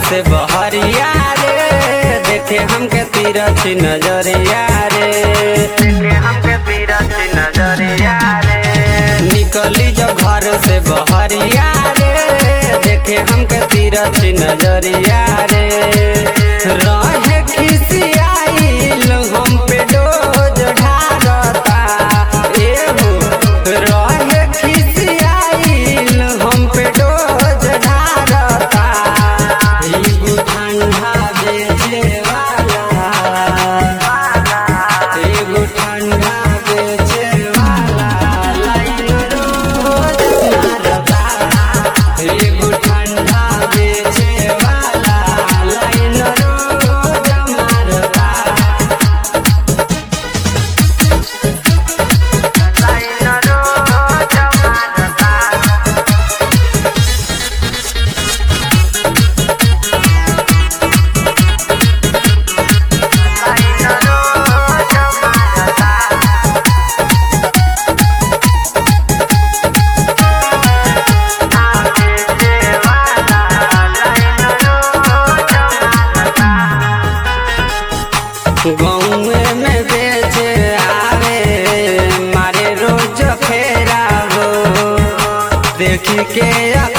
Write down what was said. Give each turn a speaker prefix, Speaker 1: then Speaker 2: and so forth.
Speaker 1: से बहरिया रे देखे हमके तीरथ नजरिया रे देखे हमके तीरथ नजरिया रे निकली जो घर से बहरिया रे देखे हमके तीरथ नजरिया रे रहे खिसियाइल हम पे डोज ढारता एहो रहे खिसियाइल हम पे डोज ढारता एगो ठंडा बेचे वाला एगो ठंडा बेचे वाला लाइन रोज मारता एगो ठंडा बेचे वाला लाइन रोज मारता लाइन रोज मारता लाइन रोज मारता गौए में बेचे आवे मारे रोज फेरा हो देखी के